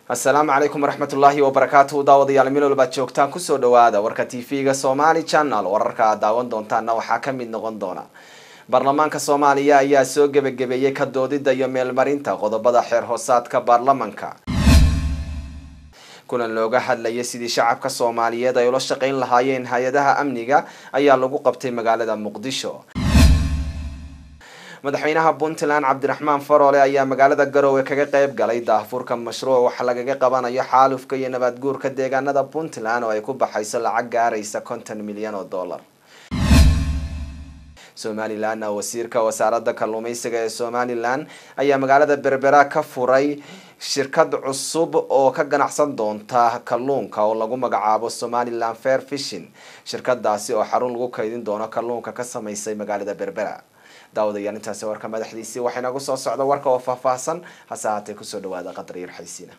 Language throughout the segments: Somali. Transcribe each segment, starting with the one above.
asalaamu calaykum waraxmatullaahi wabarakaatu daawadayaal meel walbaad joogtaan kusoo dhawaada warka t v-ga somali channel wararka aad daawan doontaana waxaa kamid noqon doona baarlamaanka soomaaliya ayaa soo gebagabeeyey ka doodida iyo meelmarinta qodobada xeer hoosaadka baarlamanka kulan looga hadlayay sidii shacabka soomaaliyeed ay ula shaqeyn lahaayeen hay-adaha amniga ayaa lagu qabtay magaalada muqdisho madaxweynaha puntland cabdiraxmaan faroole ayaa magaalada garowe kaga qeyb galay daahfurka mashruuc wax lagaga qabanayo xaalufka iyo nabaadguurka deegaanada puntland oo ay ku baxayso lacag gaaraysa konton milyan oo dollar somalilan wasiirka wasaaradda kalluumeysiga ee somalilan ayaa magaalada berbera ka furay shirkad cusub oo ka ganacsan doonta kalluunka oo lagu magacaabo somalilan fair fishing shirkadaasi oo xarun lagu kaydin doono kalluunka ka sameysay magaalada berbera daawadayaal intaasi warka madaxdiisii waxaa inagu soo socda warka oo faahfaahsan hase haatee kusoo dhawaada qadar yar xaysiina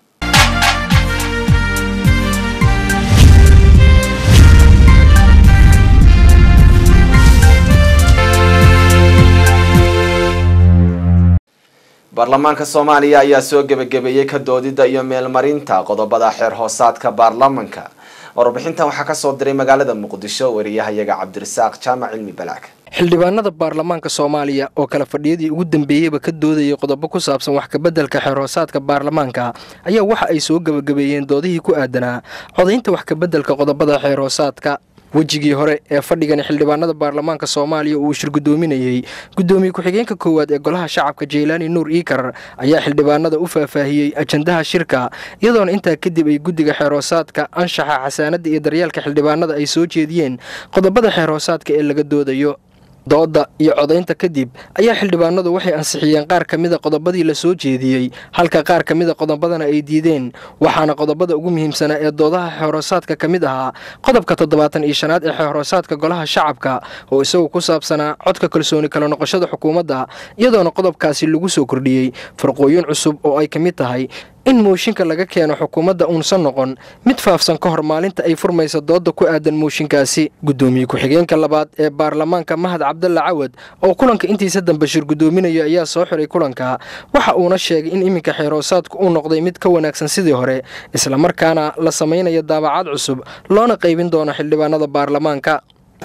baarlamaanka soomaaliya ayaa soo gebagabeeyey ka doodida iyo meelmarinta qodobada xeer hoosaadka baarlamanka warbixintan waxaa kasoo diray magaalada muqdisho wariyahayaga cabdirasaaq jaamac cilmi balaag xildhibaanada baarlamaanka soomaaliya oo kala fadhiyadii ugu dambeeyeyba ka doodayay qodobo ku saabsan wax kabeddelka xeerhoosaadka baarlamaanka ayaa waxa ay soo gebagabeeyeen doodihii ku aadanaa codaynta wax kabeddelka qodobada xeerhoosaadka wejigii hore ee fadhigani xildhibaanada baarlamaanka soomaaliya uu shir guddoominayey guddoomiye ku-xigeenka koowaad ee golaha shacabka jeylaani nuur iikar ayaa xildhibaanada u faahfaahiyey ajandaha shirka iyadoona intaa kadib ay guddiga xeerhoosaadka anshaxa xasaanadda iyo daryeelka xildhibaanada ay soo jeediyeen qodobada xeerhoosaadka ee laga doodayo dooda iyo codaynta kadib ayaa xildhibaanadu waxay ansixiyeen qaar ka mida qodobadii la soo jeediyey halka qaar ka mida qodobadana ay diideen waxaana qodobada ugu muhiimsanaa ee doodaha xeerhoosaadka ka mid ahaa qodobka toddobaatan iyo shanaad ee xeerhoosaadka golaha shacabka oo isagu ku saabsanaa codka kalsooni kala noqoshada xukuumadda iyadoona qodobkaasi lagu soo kordhiyey farqooyin cusub oo ay ka mid tahay in mooshinka laga keeno xukuumadda uunsan noqon mid faafsan ka hor maalinta ay furmaysa dooda ku aadan mooshinkaasi guddoomiye ku-xigeenka labaad ee baarlamaanka mahad cabdalla cawad oo kulanka intiisa dambe shir guddoominaya ayaa soo xiray kulanka waxa uuna sheegay in iminka xeerhoosaadku uu noqday mid ka wanaagsan sidii hore islamarkaana la samaynayo daabacaad cusub loona qaybin doono xildhibaanada baarlamaanka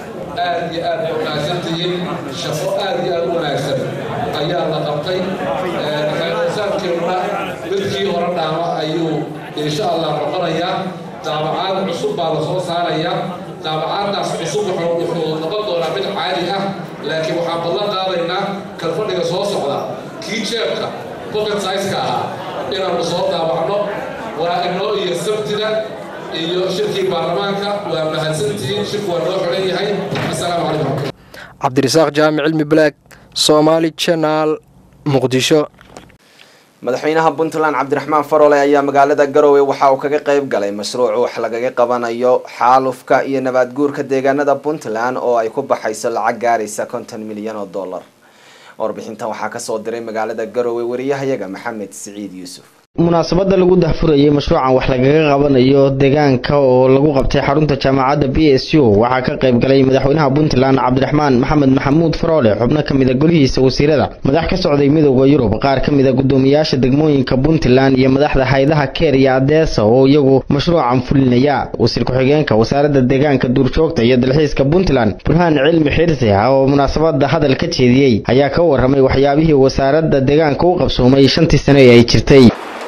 aad iyo aad ay wanaagsantihiin shaqo aad iyo aad u wanaagsan ayaa la qabtay xeerhoosaadkeennuna midkii hore dhaama ayuu insha allah noqonayaa daabacaad cusub baa la soo saarayaa daabacaaddaas cusub wuxuu noqon doonaa mid caadi ah laakiin waxaan ballan qaadaynaa kalfadhiga soo socda kii jeebka pocket size-ka ahaa inaannu soo daabacno waa inoo iyo sabtida iyo shirkii baarlamaanka waa mahadsantihiin shirku waa noo xiran yahay assalaamu calaykum cabdirasaaq jaamic cilmi balaag somaali janaal muqdisho madaxweynaha puntland cabdiraxmaan faroole ayaa magaalada garowe waxa uu kaga qeyb galay mashruuc wax lagaga qabanayo xaalufka iyo nabaadguurka deegaanada puntland oo ay ku baxayso lacag gaaraysa konton milyan oo dollar warbixintan waxaa kasoo diray magaalada garowe wariyahayaga maxamed siciid yuusuf munaasabada lagu dahfurayay mashruucan wax lagaga qabanayo deegaanka oo lagu qabtay xarunta jaamacadda b s u waxaa ka qayb galay madaxweynaha puntland cabdiraxmaan maxamed maxamuud faroole xubno ka mida golihiisa wasiirada madax ka socday midooda yurub qaar ka mida guddoomiyaasha degmooyinka puntland iyo madaxda haydaha keer iyo adeesa oo iyagu mashruucan fulinaya wasiir ku-xigeenka wasaaradda deegaanka duurjoogta iyo dalxiiska puntland burhaan cilmi xirsi oo munaasabada hadal ka jeediyey ayaa ka waramay waxyaabihii wasaaradda deegaanka u qabsoomay shantii sano ee ay jirtay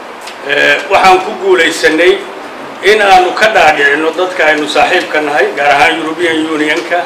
waxaan ku guulaysanay in aanu ka dhaadhicinno dadka aynu saaxiibka nahay gaar ahaan european unionka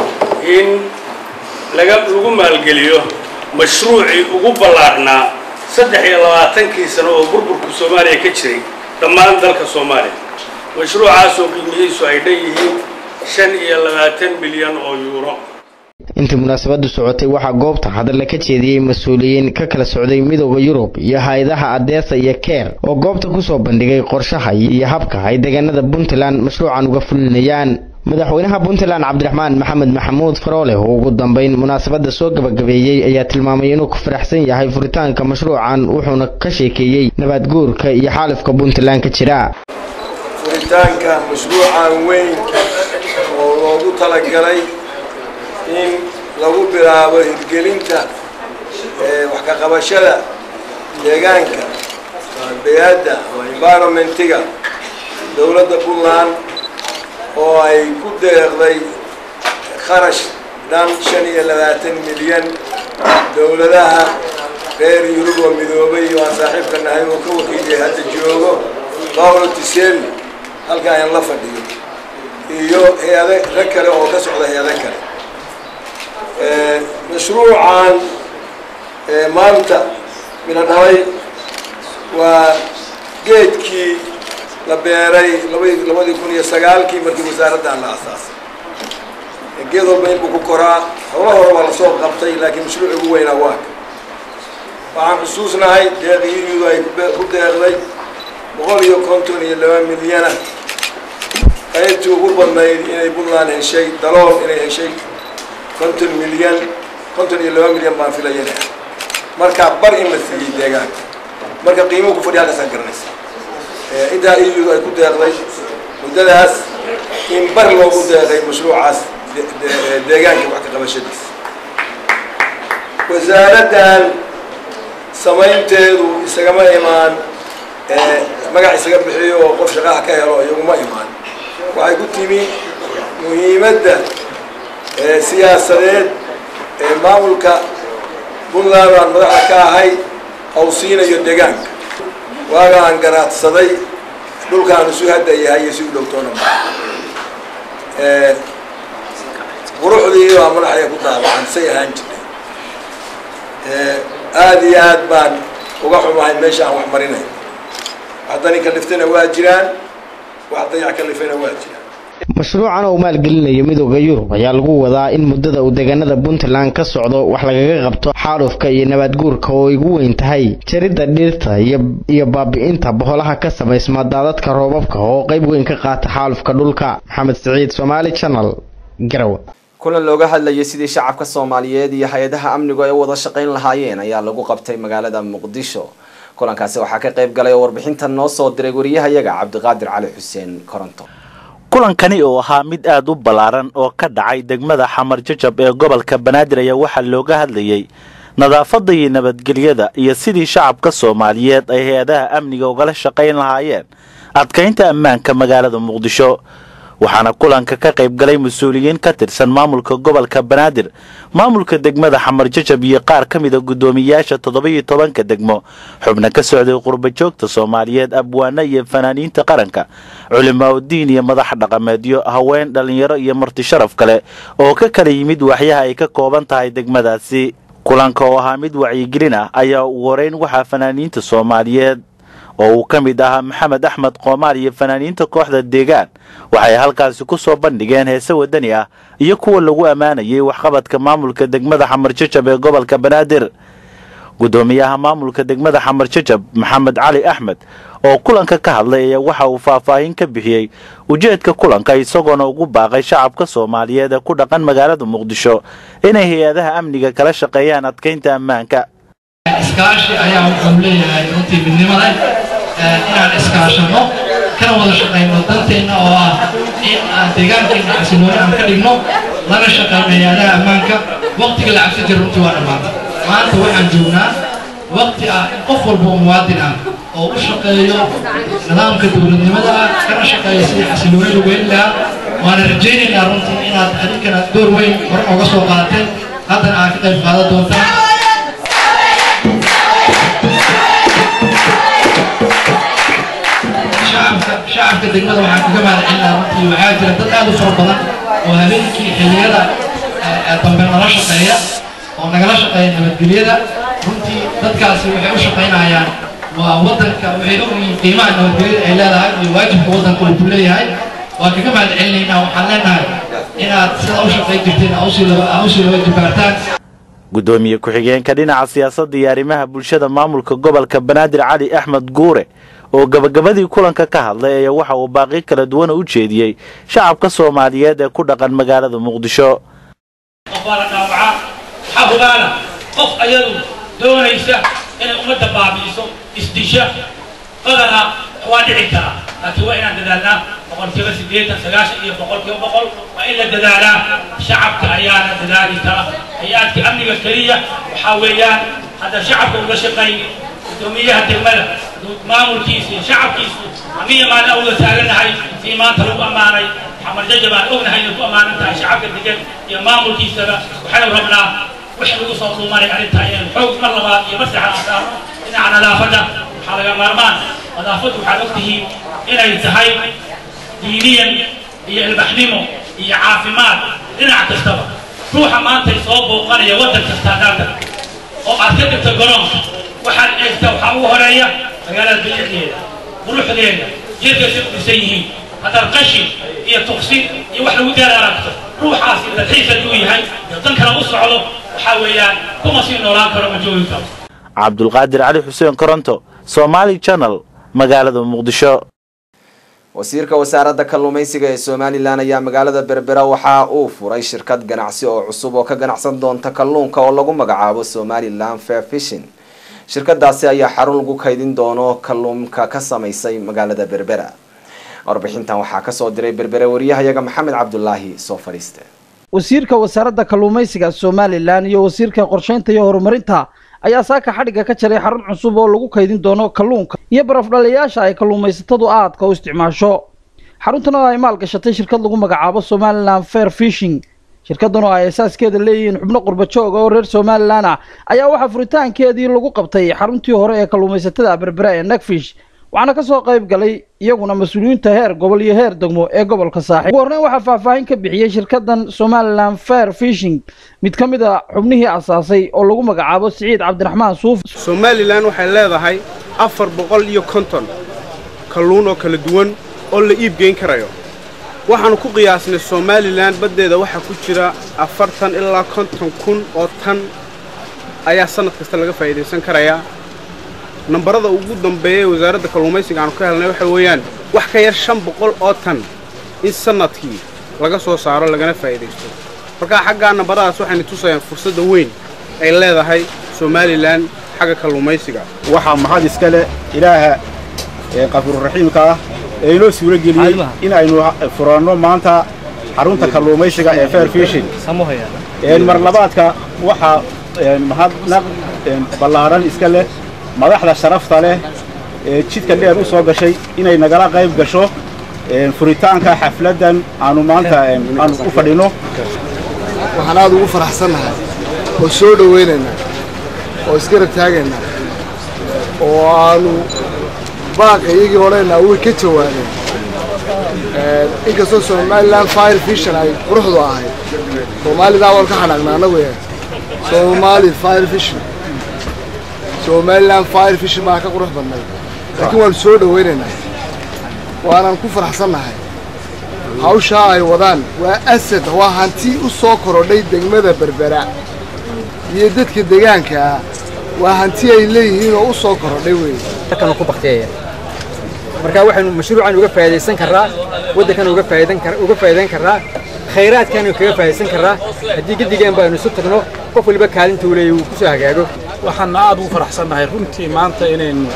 in laga lagu maalgeliyo mashruucii ugu ballaarhnaa saddex iyo labaatankii sano oo burburka soomaaliya ka jiray dhammaan dalka soomaaliya mashruucaasoo qiimihiisu ay dhan yihiin shan iyo labaatan milyan oo yuuro intii munaasabadu socotay waxaa goobta hadalla ka jeediyey mas-uuliyiin ka kala socday midooda yurub iyo hay-adaha adeesa iyo keer oo goobta kusoo bandhigay qorshaha iyo habka ay deegaanada puntland mashruucan uga fulinayaan madaxweynaha puntland cabdiraxmaan maxamed maxamuud faroole oo ugu dambeyn munaasabada soo gabagabeeyey ayaa tilmaamay inuu ku faraxsan yahay furitaanka mashruucan wuxuuna ka sheekeeyey nabaadguurka iyo xaalifka puntland ka jira furitaanka mashruucan weyn oo loogu talagalay in lagu bilaabo hirgelinta wax ka qabashada deegaanka bay-adda ama environmentiga dowladda puntland oo ay ku deeqday kharash dhan shan iyo labaatan milyan dowladaha reer yurub oo midoobay oo aan saaxiibka nahay oo ka wakiiliyay hadda joogo paulo tiselli halka aan la fadhiyo iyo hay-ado rag kale oo ka socda hay-ado kale mashruucan maanta mina dhalay waa geedkii la beeray labadi labadii kun iyo sagaalkii markii wasaaraddan la asaasay geed walba inbuu ku koraa howla hore waa lasoo qabtay laakiin mashruuc ugu weynaa waa ka waxaan xusuusnahay deeqiyadu ay ku deeqday boqol iyo konton iyo laba milyana qaybtii ugu badnayd inay puntland heshay dalool inay heshay konton milyan konton iyo laba milyan baan filayana markaa bar in la siiyey deegaanka marka qiimuhu ku fadhiya halkaasaan garanaysa intaa iyadu ay ku deeqday muddadaas in bar loogu deeqay mashruucaas deegaanka wax ka qabashadiisa wasaaraddan samaynteedu isagama imaan magac isaga bixiyo oo qof shaqaha ka helo iyaguma imaan waxay ku timi muhiimadda siyaasadeed ee maamulka puntland aan madaxa ka ahay hawsiinayo deegaanka waaga aan garaadsaday dhulkaan isu hadda yahay iyo si u dhowtoona ma quruxdii baa madaxaya ku daabacan say ahaan jirtay aada iyo aad baan uga xumahay meesha aan wax marinayo wax dani kaliftana waa jiraan wax dayac kalifayna waa jiraan mashruucan oo maalgelinayo midooda yurub ayaa lagu wadaa in muddada uu deegaanada puntland ka socdo wax lagaga qabto xaalufka iyo nabaadguurka oo ay ugu weyn tahay jaridda dhirta iyo baabi'inta boholaha ka samaysma daadadka roobabka oo qayb weyn ka qaata xaalufka dhulka maxamed siciid somaali channel garowe kulan looga hadlayay sidii shacabka soomaaliyeed iyo hay-adaha amnigu ay u wada shaqayn lahaayeen ayaa lagu qabtay magaalada muqdisho kulankaasi waxaa ka qayb galay oo warbixintan noo soo diray wariyahayaga cabdiqaadir cali xuseen koronto kulankani oo ahaa mid aad u ballaaran oo ka dhacay degmada xamar jajab ee gobolka banaadir ayaa waxaa looga hadlayey nadaafadda iyo nabadgelyada iyo sidii shacabka soomaaliyeed ay hay-adaha amniga ugala shaqayn lahaayeen adkaynta ammaanka magaalada muqdisho waxaana kulanka ka qayb galay mas-uuliyiin ka tirsan maamulka gobolka banaadir maamulka degmada xamar jajab iyo qaar ka mida guddoomiyayaasha toddoba-iyo tobanka degmo xubna ka socday qurbajoogta soomaaliyeed abwaana iyo fanaaniinta qaranka culimaauddiin iyo madax dhaqameedyo haween dhallinyaro iyo marti sharaf kale oo ka kala yimid waxyaha ay ka kooban tahay degmadaasi kulanka oo ahaa mid wacyigelin ah ayaa ugu horeyn waxaa fanaaniinta soomaaliyeed oo uu ka mid ahaa maxamed axmed qoomaar iyo fanaaniinta kooxda deegaan waxay halkaasi ku soo bandhigeen heese wadani ah iyo kuwa lagu ammaanayay waxqabadka maamulka degmada xamar jajab ee gobolka banaadir guddoomiyaha maamulka degmada xamar jajab maxamed cali axmed oo kulanka ka hadlay ayaa waxa uu faahfaahin ka bixiyey ujeedka kulanka isagoona ugu baaqay shacabka soomaaliyeed ee ku dhaqan magaalada muqdisho inay hay-adaha amniga kala shaqeeyaan adkaynta ammaanka iskaashi ayaa wuxuu leeyahay runtii midnimada inaan iskaashano kana wada shaqayno danteenna oo ah in aan deegaankeena xasilooni aan ka dhigno lana shaqayno hay-adaha ammaanka waqtiga la cabsi jira runtii waa dhammaatay maanta waxaan joognaa waqti ah in qof walba oo muwaadin ah oo u shaqeeyo nidaamka dowladnimada ah kana shaqeeyo sidii xasilooni lagu heli lahaa waana rajaynaynaa runtii inaad adinkana door weyn hore ooga soo qaadateen haddana aad ka qayb qaadan doontaan shacabka degmada waxaan kaga mahadcelinaa runtii waxaa jira dad aad u fara badan oo habeenkii xilliyada dambe nala shaqeeya oo nagala shaqeeya nabadgelyada runtii dadkaasi waxay u shaqaynayaan waa wadanka waxay ogyihiin qiimaha nabadgelyada ay leedahay iyo waajibka wadanka uu ku leeyahay waan kaga mahadcelinaynaa waxaan leenahay inaad sida u shaqayn jirteen ausii laba jibaartaan guddoomiye ku-xigeenka dhinaca siyaasadda iyo arrimaha bulshada maamulka gobolka banaadir cali axmed guure oo gabagabadii kulanka ka hadlay ayaa waxa uu baaqi kala duwana u jeediyey shacabka soomaaliyeed ee ku dhaqan magaalada muqdisho qof baa la dhaawacaa waxaa ogaana qof ayadu doonaysa inay ummadda baabi'iso isdisha qadana waa dhici karaa laakiin waa inaan dadaalnaa boqolkiiba siddeetan sagaashan iyo boqolkiiba boqol waa in la dadaalaa shacabka ayaana dadaali kara hay-aadka amniga keliya waxaa weeyaan hadda shacabka uga shaqayn guddoomiyaha degmada maamulkiisa iyo shacabkiisu amiya maalin awda taaganahay sii maanta lagu ammaanay xamar jajab aan ognahay inay ku ammaanan tahay shacabka degan iyo maamulkiisaba waxaynu rabnaa wix lagu soo dhuumanay arrinta inaynu xoog mar labaad iyo mar saxaad aan saarno dhinaca nadaafadda waxaa laga maarmaan nadaafaddu waxaad ogtihiin inay tahay diiniyan iyo ilbaxnimo iyo caafimaad dhinac kastaba ruuxa maanta soo booqanaya waddan kasta haddaad oo aad ka dhigto garoonka waxaad eegta waxaa ugu horeeya magaalada bilicdeeda quruxdeeda jirka si u dhisan yihiin haddaad qashin iyo tuqsin iyo wax lagu daal aragto ruuxaasi dalxiis hadduu yahay iyo dan kale u socdo waxaa weeyaan kuma sii noolaan karo ma joogi karo cabdulqaadir cali xuseen koronto somaali channel magaalada muqdisho wasiirka wasaaradda kalluumaysiga ee somalilan ayaa magaalada berbera waxa uu furay shirkad ganacsi oo cusub oo ka ganacsan doonta kalluunka oo lagu magacaabo somalilan fair fishing shirkadaasi ayaa xarun lagu kaydin doono kalluunka ka samaysay magaalada berbera warbixintan waxaa kasoo diray berbere wariyahayaga maxamed cabdulaahi soo fadhiiste wasiirka wasaaradda kalluumaysiga somalilan iyo wasiirka qorsheynta iyo horumarinta ayaa saaka xadhigga ka jaray xarun cusub oo lagu kaydin doono kalluunka iyo barafdhalayaasha ay kalluumaysatadu aadka u isticmaasho xaruntan oo ay maalgashatay shirkad lagu magacaabo somalilan fair fishing shirkaddan oo ay asaaskeeda leeyihiin xubno qurbajooga oo reer somalilan ah ayaa waxaa furitaankeedii lagu qabtay xaruntii hore ee kalluumaysatada berbera ee nagfish waxaana ka soo qayb galay iyaguna mas-uuliyiinta heer gobol iyo heer degmo ee gobolka saaxiib ugu horreyn waxaa faahfaahin ka bixiyey shirkaddan somalilan fair fishing mid ka mid a xubnihii asaasay oo lagu magacaabo siciid cabdiraxmaan suuf somalilan waxay leedahay afar boqol iyo konton kalluun oo kala duwan oo la iibgeyn karayo waxaannu ku qiyaasnay somalilan baddeeda waxaa ku jira afartan ilaa konton kun oo tan ayaa sannad kasta laga faa'iidaysan karayaa nambarada ugu dambeeya ee wasaaradda kalluumaysiga aanu ka helnay waxa weeyaan wax ka yar shan boqol oo tan in sannadkii laga soo saaro lagana faa'iidaysto markaa xaggaa nambaradaas waxayna tusayaan fursadda weyn ay leedahay somalilan xagga kalluumaysiga waxaa mahad iska leh ilaaha ee qafuururaxiimka ah ee inoo suuro geliyey in aynu furanno maanta xarunta kalluumaysiga ee fair fishin mar labaadka waxaa mahadnaq ballaaran iska leh madaxda sharafta leh ee jidka dheer u soo gashay inay nagala qayb gasho furitaanka xafladdan aanu maanta aanu u fadhinno waxaan aad ugu faraxsannahay oo soo dhowaynaynaa oo isgarab taagaynaa oo aanu baaqa iyagii odhanaynaa way ka jawaabeen inkastoo somalilan fire fishan ay quruxdu ahayd soomaalidaa waan ka xanaaqna annagu yahay soomaali fire fishan somalilan fire fishin baa ka qurux badnay laakiin waanu soo dhowaynaynaa waanaan ku faraxsannahay hawshaa ay wadaan waa asad waa hanti u soo korodhay degmada berbera iyo dadka deegaankaa waa hanti ay leeyihiin oo u soo korodhay weeye ku bakteeya marka waxaynu mashruucan uga faa'iidaysan karraa waddankan uga faa'iidan kar uga faa'iidayn karraa khayraadkan kaga faa'iidaysan karraa haddii gedigeen baanu isu tagno qof waliba kaalinta uu leeyahay uu ku soo hagaago waxaana aad ugu faraxsannahay runtii maanta inaynu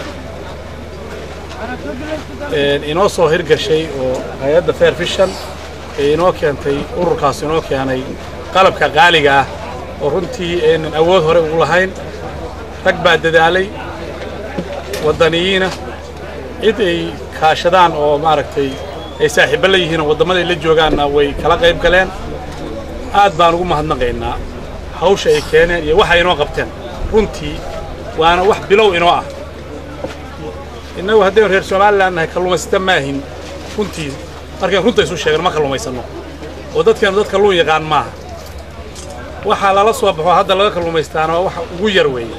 inoo soo hirgashay oo hay-adda fair fishan ee inoo keentay ururkaas inoo keenay qalabka qaaliga ah oo runtii aynan awood hore ugu lahayn rag baa dadaalay waddaniyiina cid ay kaashadaan oo maaragtay ay saaxiibbo la yihiin oo waddamaday la joogaanna way kala qayb galeen aad baan ugu mahadnaqaynaa hawsha ay keeneen iyo waxa inoo qabteen runtii waana wax bilow inoo ah innagu haddaynu reer somalilan nahay kalluumaysata maahin runtii markayn runta isu sheegno ma kalluumaysanno oo dadkeenu dad kalluun yaqaan maaha waxaa lala soo baxo hadda laga kalluumaystaana waa waxa ugu yar weeye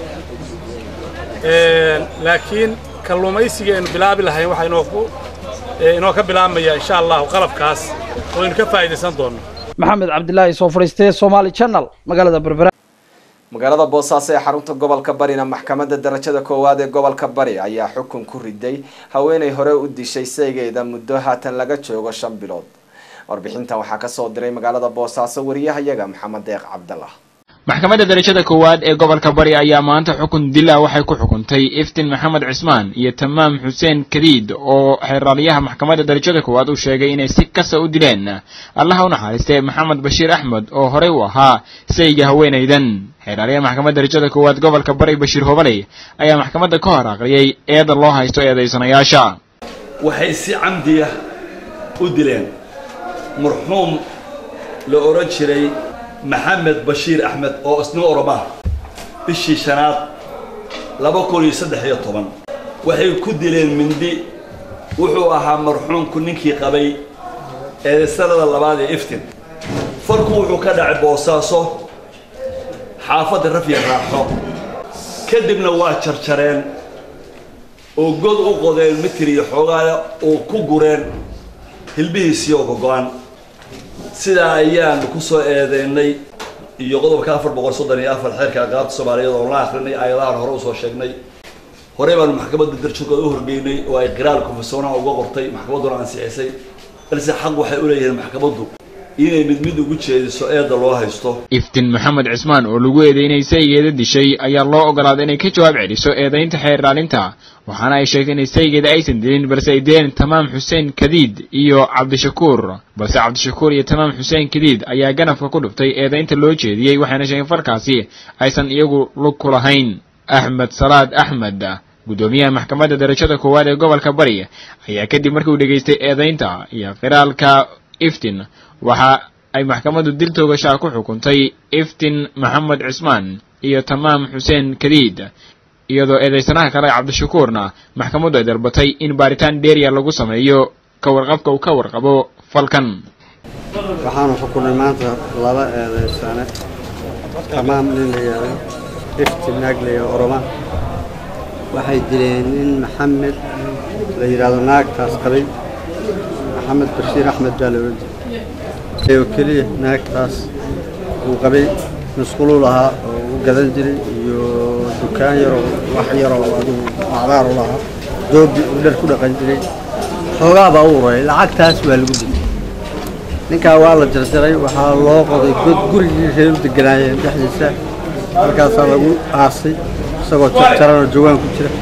laakiin kalluumaysiga aynu bilaabi lahayn waxaa inoo ku inoo ka bilaabmaya insha allahu qalabkaas oo aynu ka faa'iidaysan doonno maxamed cabdilaahi soo fadhiistay somaali channel magaalada berbera magaalada boosaaso ee xarunta gobolka barina maxkamadda darajada koowaad ee gobolka bari ayaa xukun ku riday haweenay hore u dishay saygeeda muddo haatan laga joogo shan bilood warbixintan waxaa kasoo diray magaalada boosaaso wariyahayaga maxamed deeq cabdallah maxkamadda darajada koowaad ee gobolka bari ayaa maanta xukun dila waxay ku xukuntay iftin maxamed cismaan iyo tamaam xuseen kadiid oo xeeraalyaha maxkamadda darajada koowaad uu sheegay inay si kasa u dileen allaha u naxariistay maxamed bashiir axmed oo horey u ahaa sayga haweenaydan xeeraalyaha maxkamadda darajada koowaad gobolka bari bashiir hobaley ayaa maxkamadda ka hor aqriyay eeda loo haysto eedaysanayaasha waxay si camdiya u dileen marxuum la odhan jiray maxamed bashiir axmed oo isna oromaa bishii shanaad laba kun iyo saddex iyo toban waxay ku dileen mindi wuxuu ahaa marxuumku ninkii qabay ee sanada labaad ee iftin farku wuxuu ka dhacay boosaaso xaafadda rafya raaxo kadibna waa jarjareen oo god u qodeen mitir iyo xoogaale oo ku gureen hilbihiisii oo gogo-an sidaa ayaanu ku soo eedeynay iyo qodobka afar boqol soddon iyo afar xeerka aqaabta soomaaliyeed oo la akrinay ayadahan hore usoo sheegnay horey baanu maxkamadda darjogooda u horgeynay oo ay qiraal konfesoonaha uga qortay maxkamadduna ansixisay balse xaq waxay u leeyihiin maxkamaddu inay mid mid ugu jeediso eedda loo haysto iftin maxamed cismaan oo lagu eedeynay saygeeda dishay ayaa loo ogolaaday inay ka jawaab celiso eedaynta xeer ilaalinta waxaana ay sheegtay inay saygeeda aysan dilin balse ay dileen tamaam xuseen kadiid iyo cabdishakuur balse cabdishakuur iyo tamaam xuseen kadiid ayaa ganafka ku dhuftay eedaynta loo jeediyey waxayna sheegeen farkaasi aysan iyagu lug ku lahayn axmed salaad axmed guddoomiyaha maxkamadda darajada koowaad ee gobolka bari ayaa kadib markii uu dhegaystay eedaynta iyo qiraalka iftin waxa ay maxkamaddu dil toogashaa ku xukuntay iftin maxamed cismaan iyo tamaam xuseen kadiid iyadoo eedaysanaha kale cabdishakuurna maxkamaddu ay dalbatay in baaritaan dheeriya lagu sameeyo ka warqabka uu ka warqabo falkan waxaanu xukunay maanta laba eedaysane tamaam nin la yidhaahdo iftin naag la yidhahdo oroma waxay dileen nin maxamed la yidhaahdo naagtaas qabay maxamed bashiir axmed baa la odhan jiray oo keliya naagtaas uu qabay masquuluu lahaa oo u gadan jiray iyo dukaan yaroo wax yaroo adigu macdaar u lahaa doobi uu dhar ku dhaqan jiray xoogaa baa u uray lacagtaas waa lagu dilay ninkaa waa la jarjaray waxaa loo qoday god gurigii reer u deganaayeen dhexdiisa markaasaa lagu aasay isagoo jarjaranoo jawaan ku jira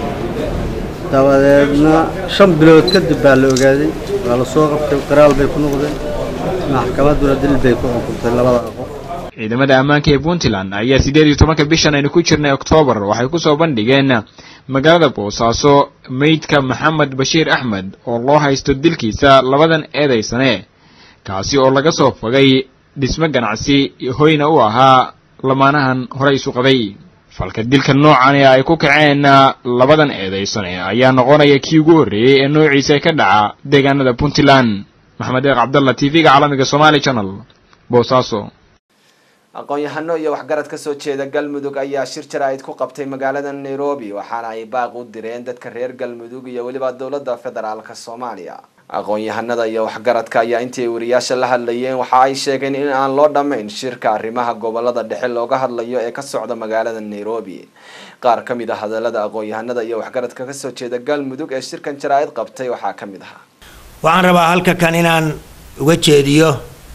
dabadeedna shan bilood kadib baa la ogaaday waa la soo qabtay qiraal bay ku noqdeen maxkamadduna dil bay ku xukuntay labada qof ciidamada ammaanka ee puntland ayaa siddeed iyo tobanka bishan aynu ku jirnay oktoobar waxay ku soo bandhigeen magaalada boosaaso meydka maxamed bashiir axmed oo loo haysto dilkiisa labadan eedaysane kaasi oo laga soo fogay dhismo ganacsi hoyna u ahaa lamaanahan horey isu qabay falka dilka noocan ee ay ku kaceen labadan eedaysane ayaa noqonaya kii ugu horreeyey ee noociisa ka dhaca deegaanada puntland maxamed eeq cabdalla t v-ga caalamiga somaali channel boosaaso aqoon-yahano iyo waxgarad ka soo jeeda galmudug ayaa shir jaraa'id ku qabtay magaalada nairobi waxaana ay baaq u direen dadka reer galmudug iyo weliba dowladda federaalka soomaaliya aqoon-yahanada iyo waxgaradka ayaa intii ay wariyaasha la hadlayeen waxa ay sheegeen in aan loo dhammayn shirka arrimaha gobolada dhexe looga hadlayo ee ka socda magaalada nairobi qaar ka mid a hadalada aqoon-yahanada iyo waxgaradka kasoo jeeda galmudug ee shirkan jaraa'id qabtay waxaa ka mid ahaa waxaan rabaa halka kan inaan uga jeediyo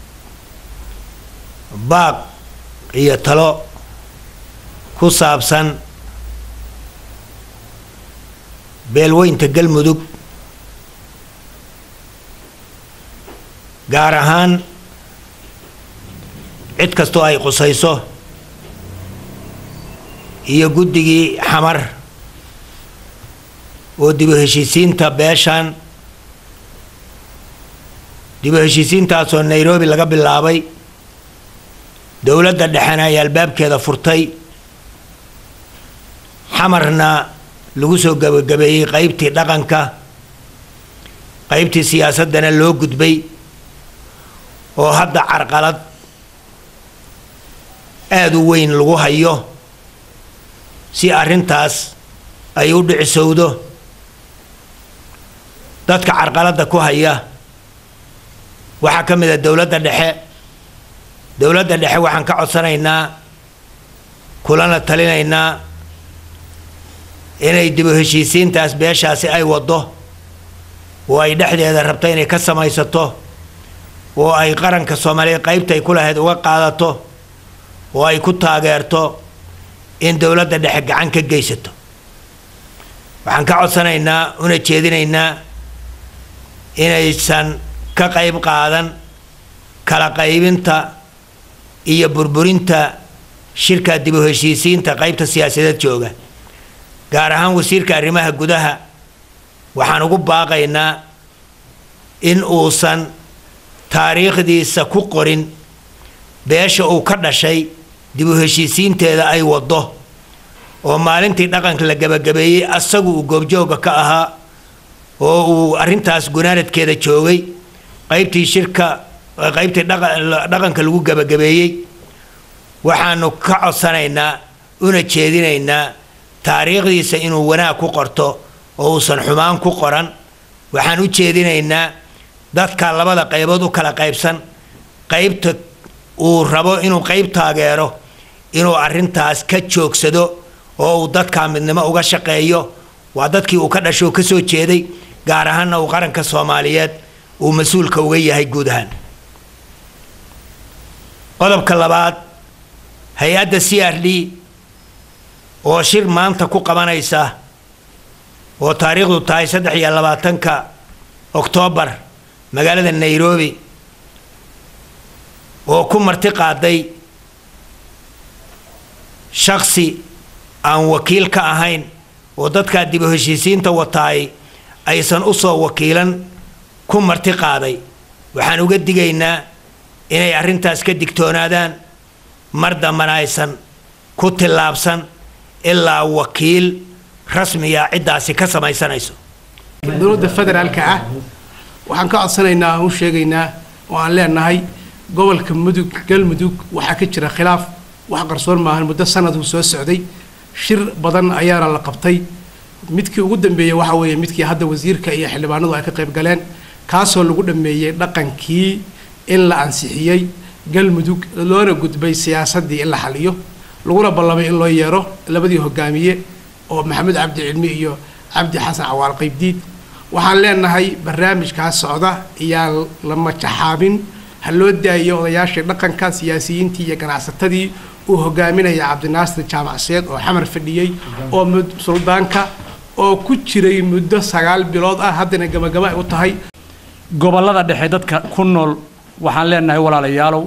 baaq iyo talo ku saabsan beelweynta galmudug gaar ahaan cid kastoo ay qusayso iyo guddigii xamar oo dibu heshiisiinta beeshan dibu heshiisiintaasoo nairobi laga bilaabay dowladda dhexena ay albaabkeeda furtay xamarna lagu soo gabagabeeyey qaybtii dhaqanka qaybtii siyaasaddana loo gudbay oo hadda carqalad aada u weyn lagu hayo si arrintaas ay u dhicisowdo dadka carqaladda ku haya waxaa ka mid a dowladda dhexe dowladda dhexe waxaan ka codsanaynaa kulana talinaynaa inay dibu heshiisiintaas beeshaasi ay waddo oo ay dhexdeeda rabto inay ka samaysato oo ay qaranka soomaaliyeed qaybta ay ku lahayd uga qaadato oo ay ku taageerto in dowladda dhexe gacan ka geysato waxaan ka codsanaynaa una jeedinaynaa inaysan ka qayb qaadan kala qaybinta iyo burburinta shirka dib u heshiisiinta qaybta siyaasadeed jooga gaar ahaan wasiirka arrimaha gudaha waxaan ugu baaqaynaa in uusan taariikhdiisa ku qorin beesha uu ka dhashay dib u heshiisiinteeda ay waddo oo maalintii dhaqanka la gebagabeeyey asagu uu goobjooga ka ahaa oo uu arrintaas gunaanadkeeda joogay qaybtii shirka qaybtii dhaqanka lagu gebagabeeyey waxaanu ka codsanaynaa una jeedinaynaa taariikhdiisa inuu wanaag ku qorto oo uusan xumaan ku qoran waxaan u jeedinaynaa dadka labada qaybood u kala qaybsan qaybta uu rabo inuu qayb taageero inuu arrintaas ka joogsado oo uu dadka midnimo uga shaqeeyo waa dadkii uu ka dhasho ka soo jeeday gaar ahaanna uu qaranka soomaaliyeed uu mas-uulka uga yahay guud ahaan qodobka labaad hay-adda c r d oo shir maanta ku qabanaysa oo taariikhdu tahay saddex iyo labaatanka oktoobar magaalada nairobi oo ku marti qaaday shaksi aan wakiil ka ahayn oo dadkaa dib u heshiisiinta wataay aysan u soo wakiilan ku marti qaaday waxaan uga digaynaa inay arrintaas ka digtoonaadaan mar dambana aysan ku tillaabsan ilaa wakiil rasmiga ciddaasi ka samaysanayso dowladda federaalka ah waxaan ka codsanaynaa aan u sheegaynaa oo aan leenahay gobolka mudug galmudug waxaa ka jira khilaaf wax qarsoon maahan muddo sanaduu soo socday shir badan ayaana la qabtay midkii ugu dambeeyey waxa weeye midkii hadda wasiirka iyo xildhibaanadu ay ka qayb galeen kaasoo lagu dhameeyey dhaqankii in la ansixiyey galmudug loona gudbay siyaasaddii in la xaliyo laguna ballamay in loo yeero labadii hogaamiye oo maxamed cabdi cilmi iyo cabdi xasan cawaal qaybdiid waxaan leenahay barnaamijkaas socda iyaan la majaxaabin ha loo daayiyo odayaashii dhaqanka siyaasiyiintii iyo ganacsatadii uu hogaaminaya cabdinaasir jaamacseed oo xamar fadhiyey oo suldaanka oo ku jiray muddo sagaal bilood ah haddana gabagaba ay u tahay gobollada dhexe dadka ku nool waxaan leenahay walaalayaalow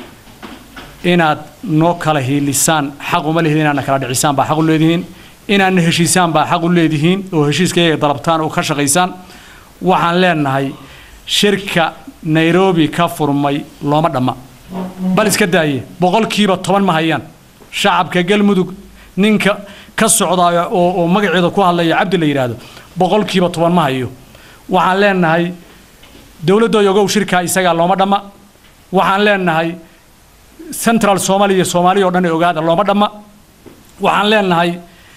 inaad noo kala hiilisaan xaq uma lihidin inaadna kala dhicisaan baa xaq u leedihiin inaadna heshiisaan baa xaq u leedihiin oo heshiiskayga dalabtaan oo ka shaqaysaan waxaan leenahay shirka nairobi ka furmay looma dhamma bal iska daaye boqolkiiba toban ma hayaan shacabka galmudug ninka ka socdaaya oo oo magaceeda ku hadlaya cabdi la yidhaahdo boqolkiiba toban ma hayo waxaan leenahay dowladda ogow shirka isagaa looma dhamma waxaan leenahay central somalia iyo soomaaliya oo dhan ee ogaada looma dhamma waxaan leenahay